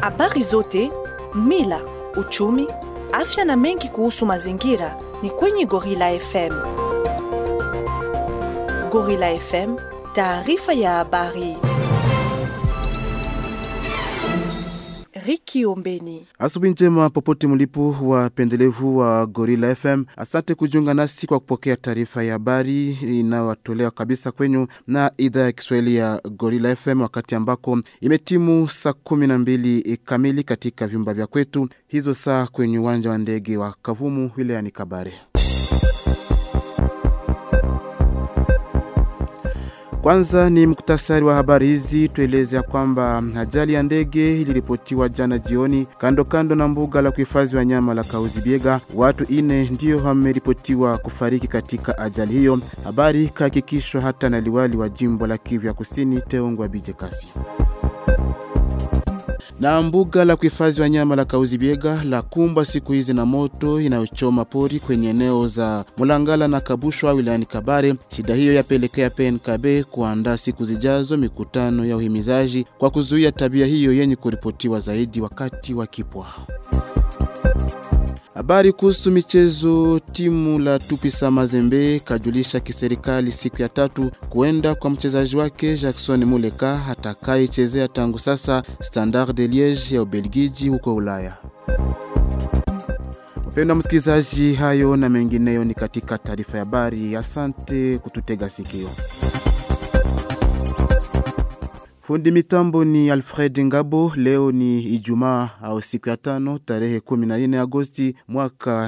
Habari zote, mila, uchumi, afya na mengi kuhusu mazingira ni kwenye Gorilla FM. Gorilla FM, taarifa ya habari. Riki Ombeni. Asubuhi njema popote mlipo wapendelevu wa Gorilla FM. Asante kujiunga nasi kwa kupokea taarifa ya habari inayotolewa kabisa kwenyu na idhaa ya Kiswahili ya Gorilla FM, wakati ambako imetimu saa kumi na mbili kamili katika vyumba vya kwetu, hizo saa kwenye uwanja wa ndege wa Kavumu wilayani Kabare. Kwanza ni muktasari wa habari hizi. Tueleze ya kwamba ajali ya ndege iliripotiwa jana jioni kando kando na mbuga la kuhifadhi wanyama la Kauzibiega. Watu ine ndio wameripotiwa kufariki katika ajali hiyo. Habari kahakikishwa hata na liwali wa jimbo la Kivu ya Kusini, Teongwa Bije Kasi na mbuga la kuhifadhi wanyama la Kauzibiega la kumbwa siku hizi na moto inayochoma pori kwenye eneo za Mulangala na Kabushwa wilayani Kabare. Shida hiyo yapelekea PNKB kuandaa siku zijazo mikutano ya uhimizaji kwa kuzuia tabia hiyo yenye kuripotiwa zaidi wakati wa kipwa. Habari kuhusu michezo. Timu la Tupisa Mazembe kajulisha kiserikali siku ya tatu kuenda kwa mchezaji wake Jackson Muleka atakayechezea tangu sasa Standard de Liege ya Ubelgiji huko Ulaya. Mpendwa msikilizaji, hayo na mengineyo ni katika taarifa ya habari. Asante kututega sikio. Fundi mitambo ni Alfred Ngabo. Leo ni Ijumaa au siku ya tano tarehe 14 Agosti mwaka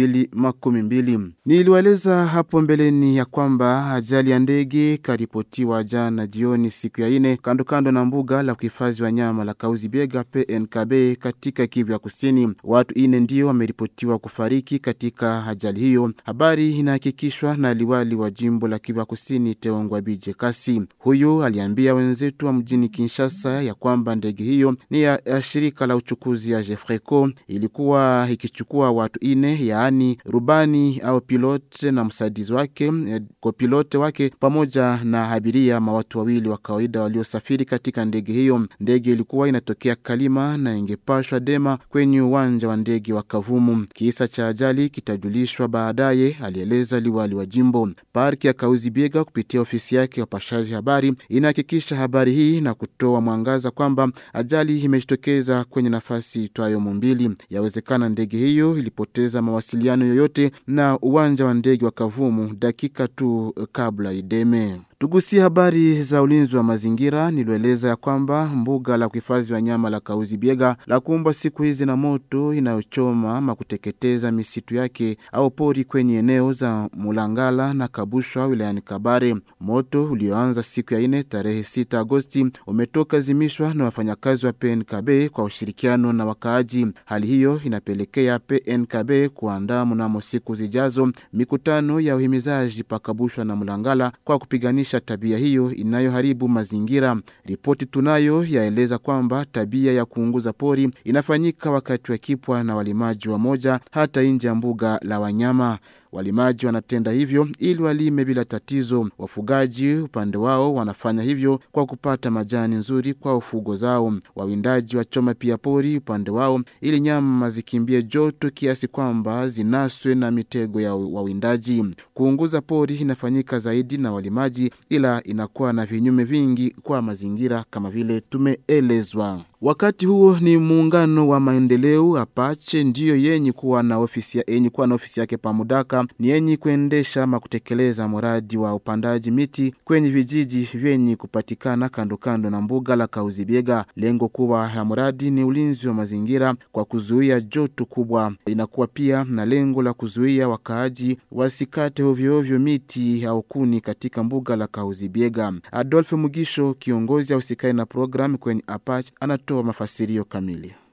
2012. Niliwaeleza hapo mbeleni ya kwamba ajali ya ndege karipotiwa jana jioni siku ya ine kando kando na mbuga la kuhifadhi wanyama la Kauzibiega PNKB katika Kivu ya Kusini. Watu ine ndio wameripotiwa kufariki katika ajali hiyo. Habari inahakikishwa na liwali wa jimbo la Kivu ya Kusini Teongwa Bije Kasi. Huyu aliambia wenzetu wa mjini Kinshasa ya kwamba ndege hiyo ni ya, ya shirika la uchukuzi ya Jefreco ilikuwa ikichukua watu ine, yaani rubani au pilote na msaidizi wake kopilote wake pamoja na abiria ma watu wawili wa kawaida waliosafiri katika ndege hiyo. Ndege ilikuwa inatokea Kalima na ingepashwa Dema kwenye uwanja wa ndege wa Kavumu. Kisa cha ajali kitajulishwa baadaye, alieleza liwali wa jimbo. Parki ya Kauzibiega kupitia ofisi yake wapashaji habari inahakikisha habari hii na kutoa mwangaza kwamba ajali imejitokeza kwenye nafasi itwayo Mumbili. Yawezekana ndege hiyo ilipoteza mawasiliano yoyote na uwanja wa ndege wa Kavumu dakika tu kabla ideme. Tugusie habari za ulinzi wa mazingira. Nilieleza ya kwamba mbuga la kuhifadhi wanyama la Kauzibiega la kumbwa siku hizi na moto inayochoma ama kuteketeza misitu yake au pori kwenye eneo za Mulangala na Kabushwa wilayani Kabare. Moto ulioanza siku ya ine tarehe 6 Agosti umetoka zimishwa na wafanyakazi wa PNKB kwa ushirikiano na wakaaji. Hali hiyo inapelekea PNKB kuandaa mnamo siku zijazo mikutano ya uhimizaji pakabushwa na Mulangala kwa kupiganisha tabia hiyo inayoharibu mazingira. Ripoti tunayo yaeleza kwamba tabia ya kuunguza pori inafanyika wakati wa kipwa na walimaji wa moja hata nje ya mbuga la wanyama. Walimaji wanatenda hivyo ili walime bila tatizo. Wafugaji upande wao wanafanya hivyo kwa kupata majani nzuri kwa ufugo zao. Wawindaji wachoma pia pori upande wao ili nyama zikimbie joto kiasi kwamba zinaswe na mitego ya wawindaji. Kuunguza pori inafanyika zaidi na walimaji, ila inakuwa na vinyume vingi kwa mazingira kama vile tumeelezwa. Wakati huo ni muungano wa maendeleo Apache ndiyo yenye kuwa na ofisi yenye kuwa na ofisi yake Pamudaka, ni yenye kuendesha ama kutekeleza mradi wa upandaji miti kwenye vijiji vyenye kupatikana kando kando na mbuga la Kauzibiega. Lengo kubwa ya mradi ni ulinzi wa mazingira kwa kuzuia joto kubwa. Inakuwa pia na lengo la kuzuia wakaaji wasikate ovyoovyo miti au kuni katika mbuga la Kauzibiega. Adolphe Mugisho, kiongozi ausikai na programu kwenye Apache, ana toa mafasirio kamili.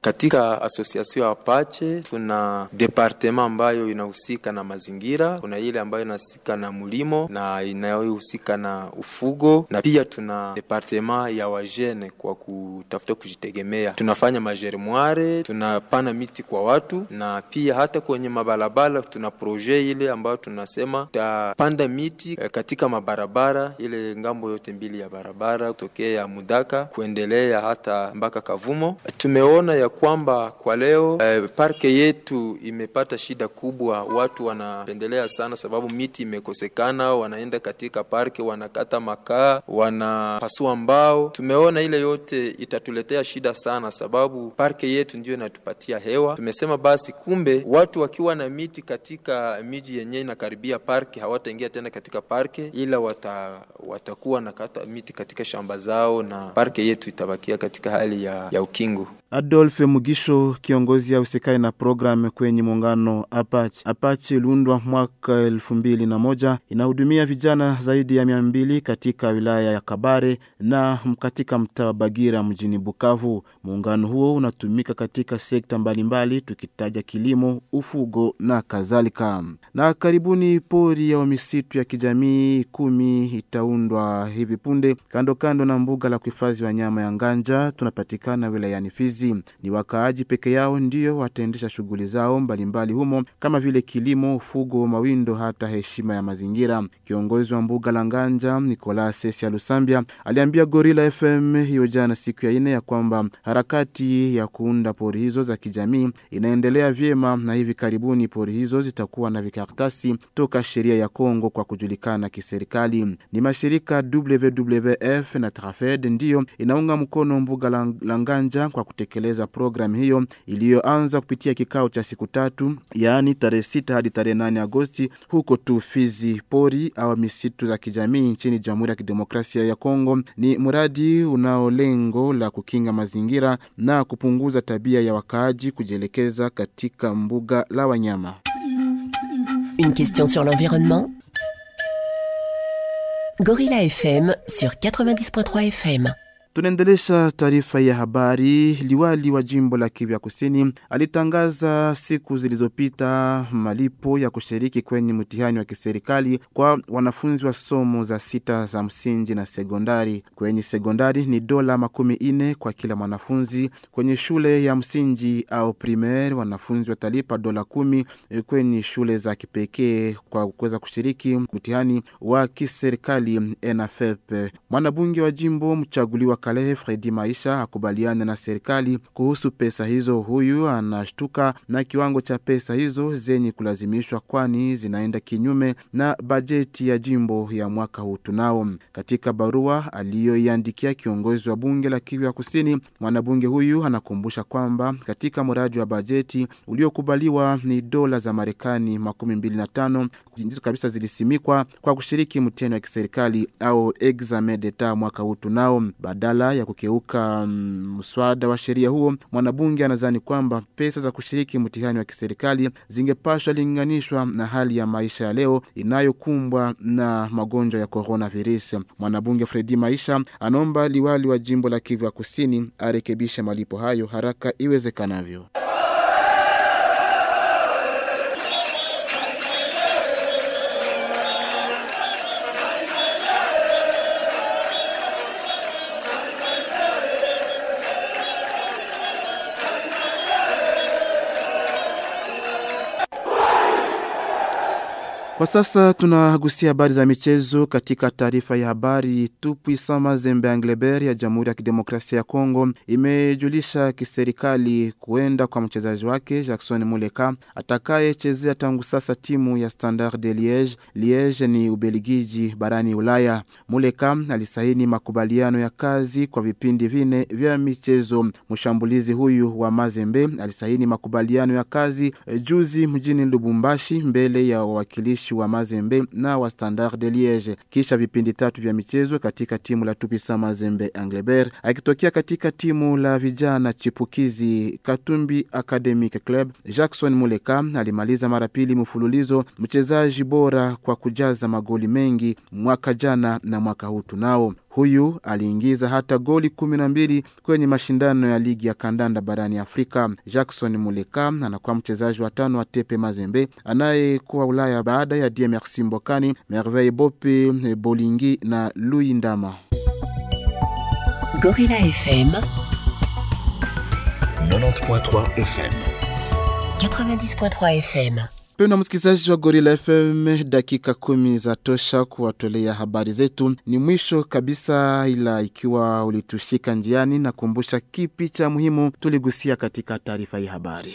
Katika association Apache tuna departement ambayo inahusika na mazingira, kuna ile ambayo inahusika na mlimo na inayohusika na ufugo, na pia tuna departement ya wajene kwa kutafuta kujitegemea. Tunafanya majeremware, tunapana miti kwa watu, na pia hata kwenye mabarabara tuna projet ile ambayo tunasema tutapanda miti katika mabarabara ile ngambo yote mbili ya barabara kutokea Mudaka kuendelea hata mpaka Kavumo. Tumeona ya kwamba kwa leo eh, parke yetu imepata shida kubwa, watu wanapendelea sana sababu miti imekosekana, wanaenda katika parke wanakata makaa, wanapasua mbao. Tumeona ile yote itatuletea shida sana, sababu parke yetu ndio inatupatia hewa. Tumesema basi, kumbe watu wakiwa na miti katika miji yenyewe inakaribia parke hawataingia tena katika parke, ila wata, watakuwa na kata miti katika shamba zao na parke yetu itabakia katika hali ya, ya ukingo. Adolphe Mugisho, kiongozi ausikai na programu kwenye muungano Apache. Apache iliundwa mwaka elfu mbili na moja inahudumia vijana zaidi ya mia mbili katika wilaya ya Kabare na katika mtaa wa Bagira mjini Bukavu. Muungano huo unatumika katika sekta mbalimbali, tukitaja kilimo, ufugo na kadhalika. Na karibuni pori ya misitu ya kijamii kumi itaundwa hivi punde kando kando na mbuga la kuhifadhi wanyama ya Nganja, tunapatikana wilayani Fizi. Ni wakaaji peke yao ndio wataendesha shughuli zao mbalimbali humo kama vile kilimo, ufugo, mawindo, hata heshima ya mazingira. Kiongozi wa mbuga la Nganja Nicolas Sesia Lusambia aliambia Gorilla FM hiyo jana siku ya ine ya kwamba harakati ya kuunda pori hizo za kijamii inaendelea vyema na hivi karibuni pori hizo zitakuwa na vikaratasi toka sheria ya Kongo kwa kujulikana kiserikali. Ni mashirika WWF na Trafed ndiyo inaunga mkono mbuga la Nganja kwa kutekeleza programu hiyo iliyoanza kupitia kikao cha siku tatu, yaani tarehe sita hadi tarehe nane Agosti huko tu Fizi. Pori au misitu za kijamii nchini Jamhuri ya Kidemokrasia ya Kongo ni mradi unao lengo la kukinga mazingira na kupunguza tabia ya wakaaji kujielekeza katika mbuga la wanyama. Une question sur l'environnement Gorilla FM sur 90.3 FM. Tunaendelesha taarifa ya habari. Liwali wa jimbo la Kivu ya Kusini alitangaza siku zilizopita malipo ya kushiriki kwenye mtihani wa kiserikali kwa wanafunzi wa somo za sita za msingi na sekondari. Kwenye sekondari ni dola makumi ine kwa kila mwanafunzi. Kwenye shule ya msingi au primaire wanafunzi watalipa dola kumi. Kwenye shule za kipekee kwa kuweza kushiriki mtihani wa kiserikali ENAFEP. Mwanabunge wa jimbo mchaguliwa Kalehe Fredi Maisha akubaliana na serikali kuhusu pesa hizo. Huyu anashtuka na kiwango cha pesa hizo zenye kulazimishwa, kwani zinaenda kinyume na bajeti ya jimbo ya mwaka huu. Tunao katika barua aliyoiandikia kiongozi wa bunge la Kivu ya Kusini, mwanabunge huyu anakumbusha kwamba katika mradi wa bajeti uliokubaliwa ni dola za Marekani makumi mbili na tano ndizo kabisa zilisimikwa kwa kushiriki mtihani wa kiserikali au examen d'etat mwaka huu. Tunao badala ya kukeuka mswada um, wa sheria huo, mwanabunge anadhani kwamba pesa za kushiriki mtihani wa kiserikali zingepashwa linganishwa na hali ya maisha ya leo inayokumbwa na magonjwa ya coronavirus. Mwanabunge Fredi Maisha anaomba liwali wa jimbo la Kivu ya Kusini arekebishe malipo hayo haraka iwezekanavyo. Kwa sasa tunagusia habari za michezo. Katika taarifa ya habari, Tupuisa Mazembe Angleber ya Jamhuri ya Kidemokrasia ya Kongo imejulisha kiserikali kuenda kwa mchezaji wake Jackson Muleka atakayechezea tangu sasa timu ya Standard de Liege. Liege ni Ubelgiji barani Ulaya. Muleka alisaini makubaliano ya kazi kwa vipindi vine vya michezo. Mshambulizi huyu wa Mazembe alisaini makubaliano ya kazi juzi mjini Lubumbashi mbele ya wawakilishi wa Mazembe na wa Standard de Liege kisha vipindi tatu vya michezo katika timu la Tupisa Mazembe Angleber, akitokea katika timu la vijana chipukizi Katumbi Academic Club. Jackson Muleka alimaliza mara pili mfululizo mchezaji bora kwa kujaza magoli mengi mwaka jana na mwaka huu tunao Huyu aliingiza hata goli kumi na mbili kwenye mashindano ya ligi ya kandanda barani Afrika. Jackson Muleka anakuwa mchezaji wa tano wa Tepe Mazembe anayekuwa Ulaya baada ya Die Merci Mbokani, Merveille Bope, Bolingi na Louis Ndama. Gorilla FM 90.3 FM. 90.3 FM Mpendwa msikilizaji wa Gorilla FM, dakika kumi za tosha kuwatolea habari zetu. Ni mwisho kabisa, ila ikiwa ulitushika njiani, na kumbusha kipi cha muhimu tuligusia katika taarifa hii habari.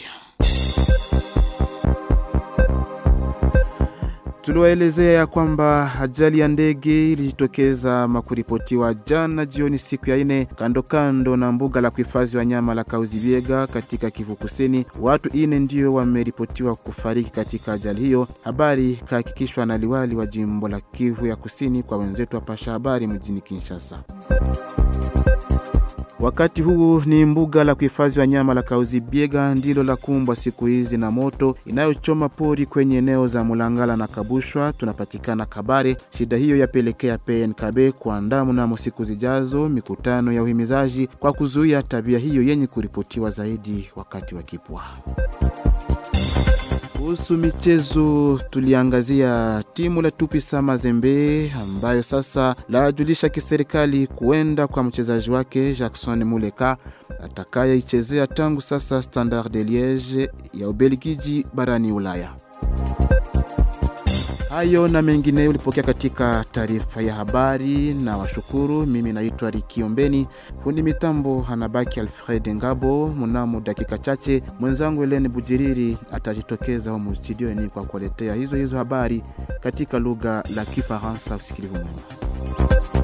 Tuliwaelezea ya kwamba ajali ya ndege ilijitokeza makuripotiwa jana jioni siku ya ine kando kando na mbuga la kuhifadhi wanyama la Kauzibiega katika Kivu Kusini. Watu ine ndio wameripotiwa kufariki katika ajali hiyo. Habari ikahakikishwa na liwali wa jimbo la Kivu ya Kusini kwa wenzetu wa Pasha Habari mjini Kinshasa. Wakati huu ni mbuga la kuhifadhi wanyama la Kauzibiega ndilo la kumbwa siku hizi na moto inayochoma pori kwenye eneo za Mulangala na Kabushwa tunapatikana Kabare. Shida hiyo yapelekea PNKB kuandaa mnamo siku zijazo mikutano ya uhimizaji kwa kuzuia tabia hiyo yenye kuripotiwa zaidi wakati wa kipwa. Kuhusu michezo tuliangazia timu la Tupisa Mazembe ambayo sasa lajulisha kiserikali kuenda kwa mchezaji wake Jackson Muleka atakayeichezea tangu sasa Standard de Liege ya Ubelgiji barani Ulaya. Hayo na mengineyo ulipokea katika taarifa ya habari na washukuru. Mimi naitwa Rikiombeni, fundi mitambo anabaki Alfred Ngabo. Mnamo dakika chache mwenzangu Helene Bujiriri atajitokeza humu studioni kwa kuwaletea hizo hizo habari katika lugha la Kifaransa. Usikilivu mwema.